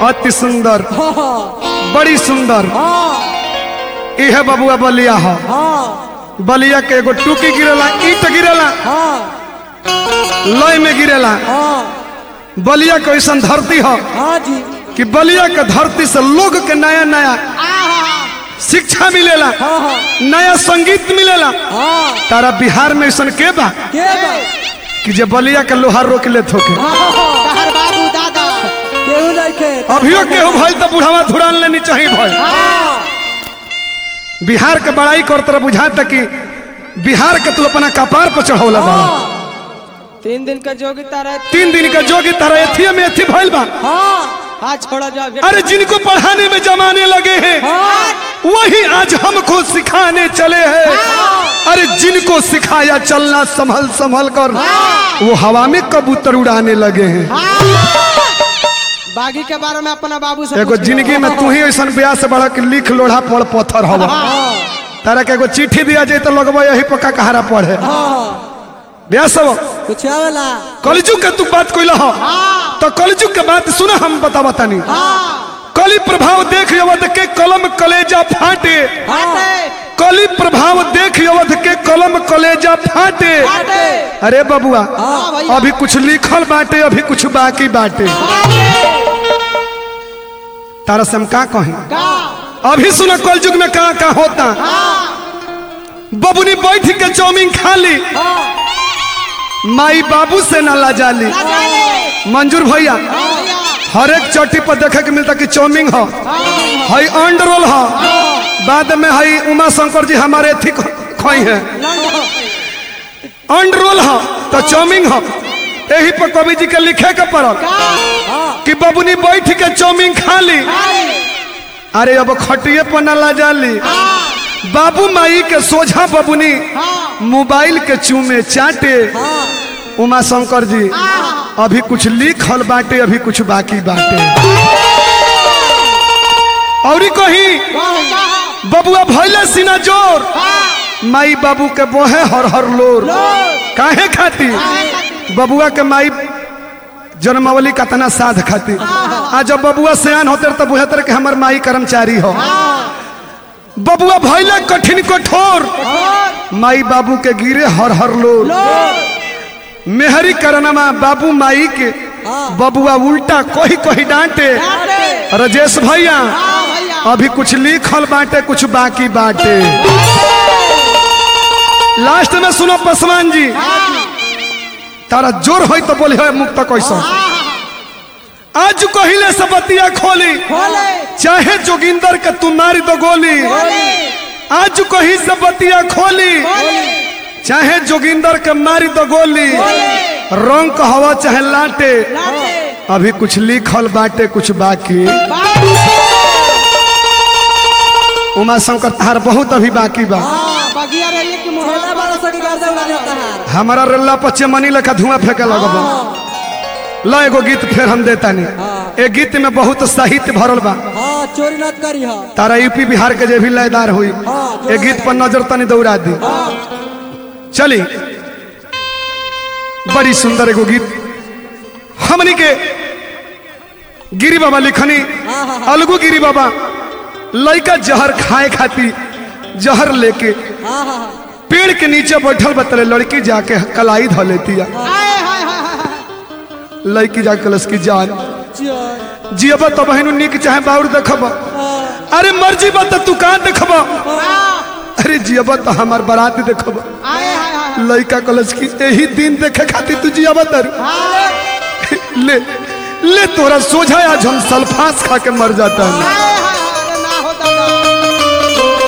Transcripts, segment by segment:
अति सुंदर हाँ हाँ बड़ी सुंदर हाँ इहे बबुआ बलिया ह हाँ बलिया के एगो टूकी गिरेला ईट गिरेला हाँ लय में गिरेला हाँ बलिया के ऐसन धरती ह हाँ जी कि बलिया के धरती से लोग के नया नया शिक्षा मिलेला हाँ हाँ नया संगीत मिलेला हाँ तारा बिहार में ऐसन के बा के बा कि जे बलिया के लोहार रोक ले थोके हाँ हाँ हाँ कहर बाबू दादा केहू नहीं खे अभियो केहू भइल तो बुढ़ावा धुरान लेनी चाहिए भाई हाँ बिहार के बड़ाई कर तरह बुझाता कि बिहार के तू अपना कपार पर चढ़ौला बा हाँ तीन दिन का जोगिता रहे तीन दिन का जोगी तारा एथिया में एथी भइल बा हाँ हाँ छोड़ा जाओ अरे जिनको पढ़ाने में जमाने लगे हैं हाँ वही आज हमको सिखाने चले हैं अरे जिनको सिखाया चलना संभल संभल कर वो हवा में कबूतर उड़ाने लगे हैं बागी के बारे में अपना बाबू से एगो पूछ जिंदगी में तू ही ऐसा ब्याह से बढ़ा के लिख लोढ़ा पड़ पत्थर हवा हाँ तारा के एगो चिट्ठी दिया जाए तो लगवा यही पक्का कहारा पढ़े हाँ ब्याह सब कुछ आवेला कलजुग के तू बात कोई हो तो कलजुग के बात सुना हम बता बतानी कली प्रभाव देख यवध के कलम कलेजा फाटे हाँ कली प्रभाव देख यवध के कलम कलेजा फाटे अरे बबुआ हाँ भैया। अभी कुछ लिखल बाटे अभी कुछ बाकी बाटे तारा से हम का कहें अभी सुना कलयुग में कहा का होता बबुनी बैठ के चौमिन खा ली माई बाबू से ना लाजाली मंजूर भैया हर एक चोटी पर देखे के मिलता कि चौमिन हो हई अंड रोल हो बाद में हई उमा शंकर जी हमारे थी खोई है अंड रोल हो तो चौमिन हो यही पर कवि जी के लिखे के पड़ल कि बबुनी बैठ के चौमिन खा ली अरे अब खटिए पर न ला जाली बाबू माई के सोझा बबुनी मोबाइल के चूमे चाटे उमा शंकर जी अभी कुछ लिखल बाटे अभी कुछ बाकी बाटे और कहीं बबुआ भैले सीना जोर माई बाबू के बोहे हर हर लोर काहे खाती बबुआ के माई जन्मावली कतना साध खाती आ जब बबुआ सयान होते तो बुझतर के हमर माई कर्मचारी हो बबुआ भैले कठिन कठोर माई बाबू के गिरे हर हर लोर मेहरी करनमा बाबू माई के बबुआ उल्टा कोही कोही डांटे राजेश भैया अभी कुछ लिखल बाटे कुछ बाकी बाटे लास्ट में सुनो पासवान जी तारा जोर होई तो बोली है मुक्त कैसा आज कहिले से बतिया खोली चाहे जोगिंदर के तू मारी दो गोली आज कही से बतिया खोली चाहे जोगिंदर के मारी दो गोली रंग का हवा चाहे लाटे अभी कुछ लिखल बाटे कुछ बाकी उमा शंकर तार बहुत अभी बाकी बा बगिया रही कि मुहल्ला छोटा बड़ा सा गर्दन उड़ा देता है हमारा रल्ला पच्चे मनी लेखा धुआं फेंके लगब ल एगो गीत फिर हम देता नहीं ए गीत में बहुत साहित्य भरल बा हाँ चोरी न करी हाँ तारा यूपी बिहार के जे भी लयदार हुई हाँ, ए गीत पर नजर तनी दौड़ा दी चली बड़ी सुंदर एगो गीत हमनी के गिरी बाबा लिखनी अलगू गिरी बाबा लड़का जहर खाए खाती जहर लेके हाँ हाँ पेड़ के नीचे बैठल बतले लड़की जाके कलाई धो लेती है हाय हाय हाय हाय लड़की जाके कलस की जान चोर जियब तो बहन निक चाहे बाउर देखब अरे मर्जी बा तो तू कहाँ देखब अरे जियब तो हमार बारात देखब हाय हाय हाय लड़का कलस की यही दिन देखे खातिर तू जियब तर ले ले तोरा सोझा आज हम सल्फास खा के मर जाता है हाय हाय हाय अरे ना हो दादा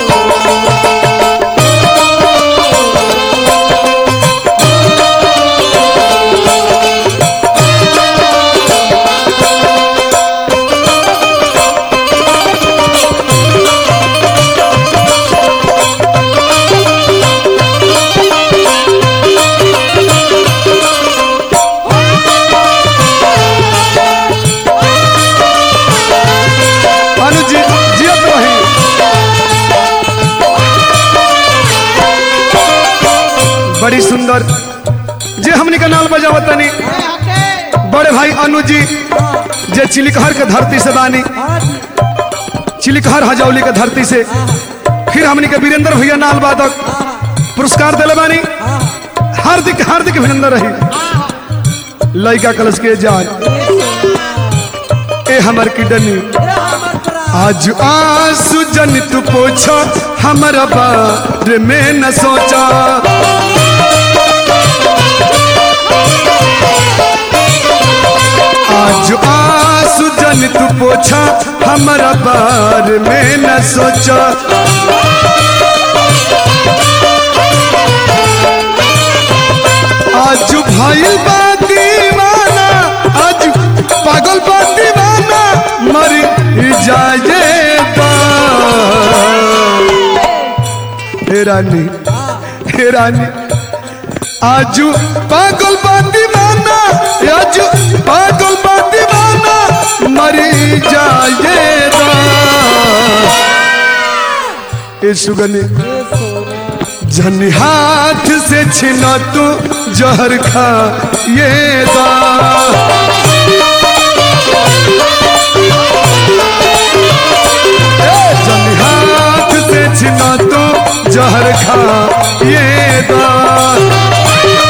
अनुज जी जियत रही बड़ी सुंदर जे हमनी का नाल बजावतनी हाय हटे बड़े भाई अनुज जी जे चिलिकहर के धरती से बानी हाँ जी चिलिकहर हजौली के धरती से फिर हमनी के वीरेंद्र भैया नाल वादक पुरस्कार दिले बानी हार्दिक हार्दिक अभिनंदन रही लड़का कलश के जान ए हमर किडनी आज आंसू जन तू पोछा हमारा बारे में न सोचा आज आंसू जन तू पोछा हमारा बारे में न सोचा आज भाई बा दीवाना आज पागल बा दीवाना मर जाएगा हे रानी हे रानी आज पागल बा दीवाना आज पागल बा दीवाना मर जाएगा ए सुगनी जन हाथ से छिना तू जहर खा ये दा ए, जन हाथ से छिना तू जहर खा ये दा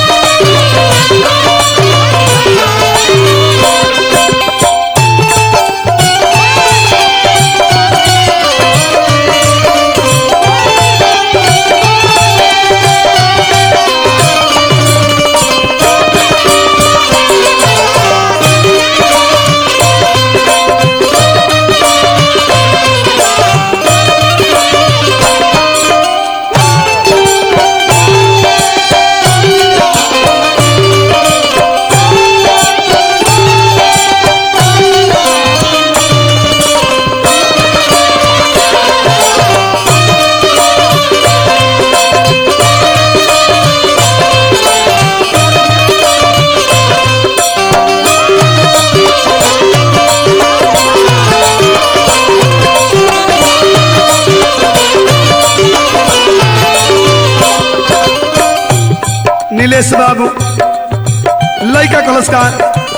नीलेश बाबू लड़का कलस्कार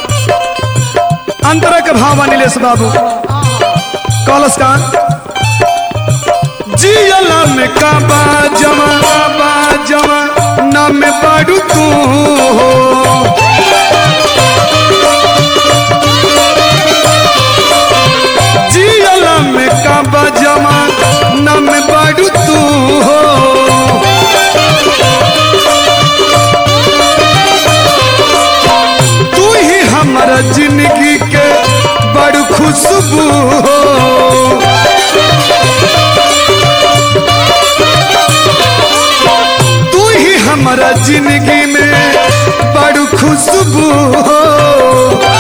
अंतरा के भावा नीलेश बाबू कलस्कार जियला में काबा जमा काबा जमा नाम में पाडू तू हो जियला में काबा जमा नाम में पाडू तू हो तू ही हमारा जिंदगी के बड़ खुशबू हो तू ही हमारा जिंदगी में बड़ खुशबू हो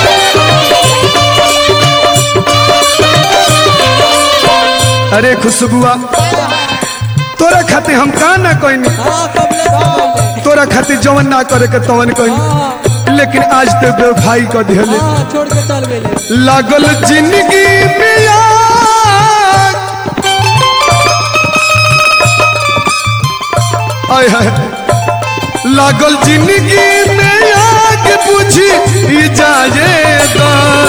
अरे खुशबुआ तोरा खातिर हम का ना कोई हाँ कबले कबले तोरा खातिर जवन ना करे के तवन कोई लेकिन आज तो बेवफाई कर दिहले हाँ छोड़ के चल गए लागल जिंदगी में आग। आय हाय लागल जिंदगी में आग बुझी ई जाएगा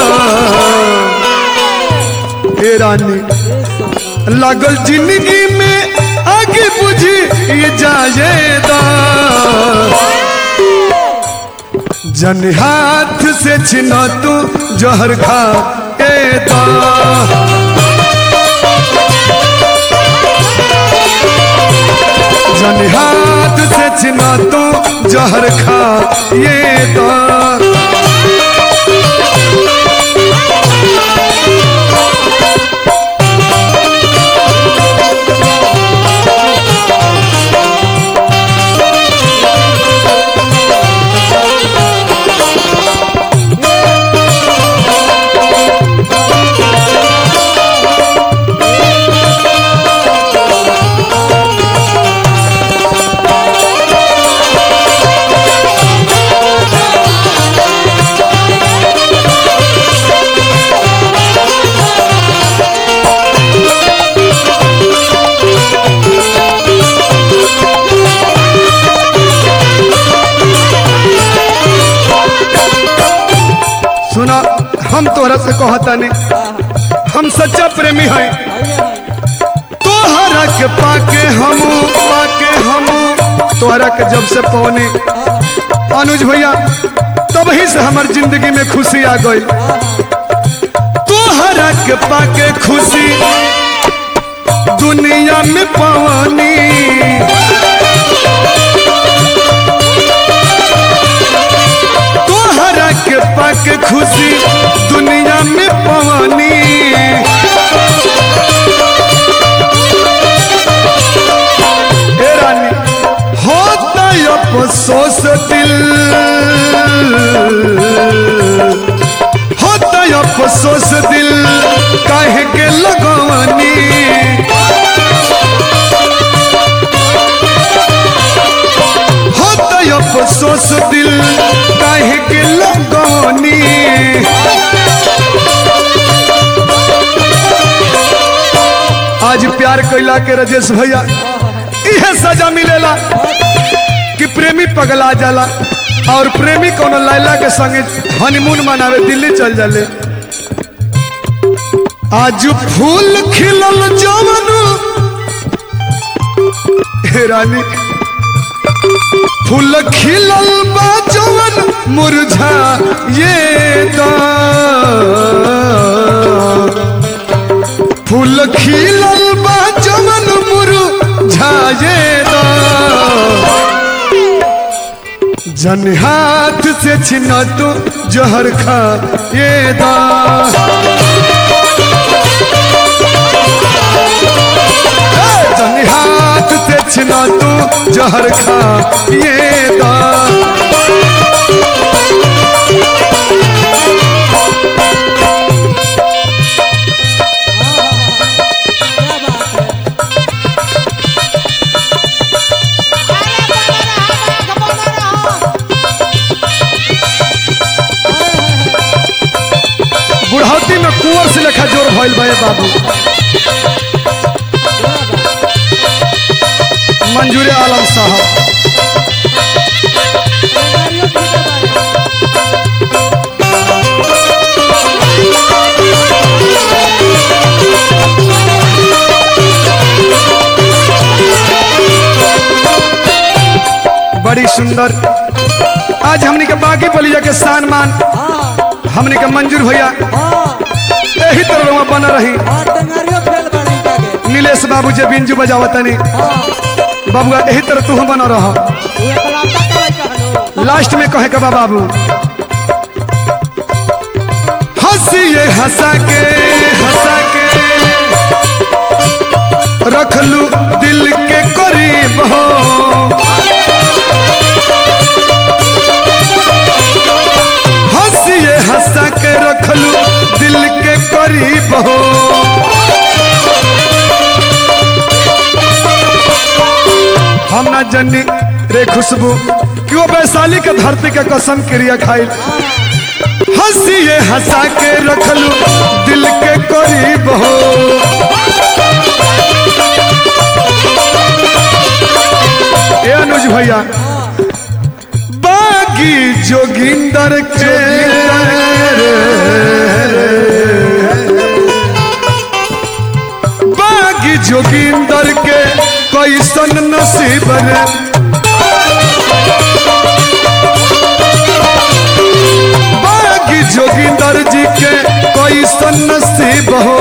ए रानी लागल जिंदगी में आगे बुझी ई जाएगा जन हाथ से छिना तू जहर खा के दा जन हाथ से छिना तू जहर खा ये दा Thank तोहरा से कहतानी हम सच्चा प्रेमी हैं तोहरा के पाके हम पाके हम तोहरा के जब से पवनी अनुज भैया तभी से हमार जिंदगी में खुशी आ गई तोहरा के पाके खुशी दुनिया में पवनी तोहरा के पाके खुशी दुनिया में पवनी हे रानी होता अफसोस दिल होता अफसोस दिल काहे के लगवनी होता अफसोस दिल काहे के लगवनी आज प्यार कैला के राजेश भैया इहे सजा मिलेला कि प्रेमी पगला जाला और प्रेमी कोनो लैला के संगे हनीमून मनावे दिल्ली चल जाले आज फूल खिलल जवन हे रानी फूल खिलल बा जवन मुरझा ये दा फूल खिलल बा जवन मुरझाए दा जन हाथ से छिना तो जहर खा ये दा जन हाथ से छिना तो जहर खा ये दा क्या बात है बुढ़ौती में कुंवर से लेखा जोर भइल बा ए बाबू मंजूर आलम साहब गाड़ियों की बात है बड़ी सुंदर आज हमनी के बाकी बलिया के शान मान हाँ हमनी के मंजूर भैया हाँ यही तरह वहाँ बना रही हाँ टंगारियों खेल बड़ी के नीलेश बाबू जे बिंजू बजावतनी हाँ बाबुआ यही तरह तू बना रह ये कलाता करे कहलो लास्ट में कहे के बा बाबू हंसिए हंसा के हंसा के रख लू दिल के करीब हो हंसिए हंसा के रख लू दिल के करीब हो हम ना जनी रे खुशबू कि वो वैशाली के धरती के कसम क्रिया खाई हंसिए हंसा के रखलू दिल के करीब हो ए अनुज भैया बागी जोगिंदर के बागी जोगिंदर के कैसन नसीब रे बागी जोगिंदर जी के कैसन नसीब हो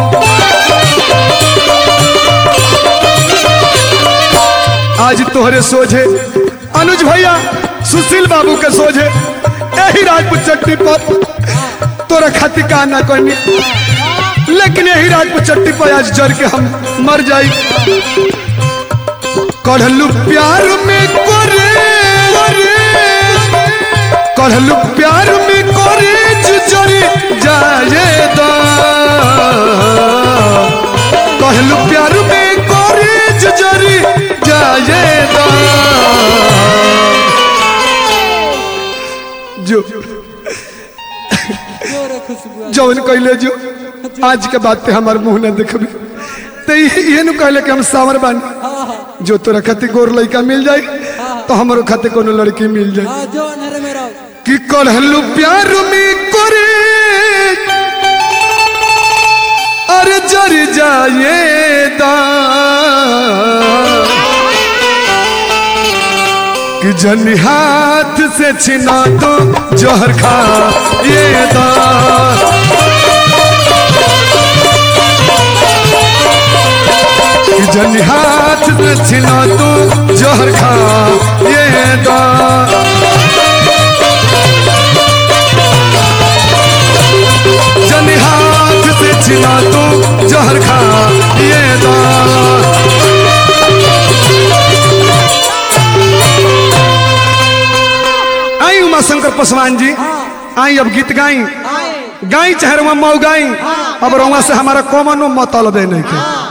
आज तोहरे सोझे अनुज भैया सुशील बाबू के सोझे यही राजपूत चट्टी पर तोरा खातिर का ना करनी लेकिन यही राजपूत चट्टी पर आज जर के हम मर जाई कढ़लू प्यार में करे कढ़लू प्यार में करे जुजरी जाए दा कहलू प्यार में करे जुजरी जाए दा जो जोरे खुशबू जौन कहले जो आज के बात पे हमार मुंह न देखबी तो ये नु कहले कि हम सावर बानी हाँ हाँ जो तोरा खातिर गोर लड़का मिल जाए तो हमारो खातिर कोनो लड़की मिल जाए हाँ जो अंधेरे में रहो कि कढ़लू प्यार में करे अरे जर जाएदा कि जन हाथ से छिना तो जहर खा ये दा कि जन हाथ से छिना तो जहर खा ये दा जन हाथ से छिना तो जहर खा ये दा आई उमा शंकर पासवान जी आई अब गीत गाई आए गाई चाहे रुआ मऊ गाई अब रुआ से हमारा कॉमनो मतलब नहीं के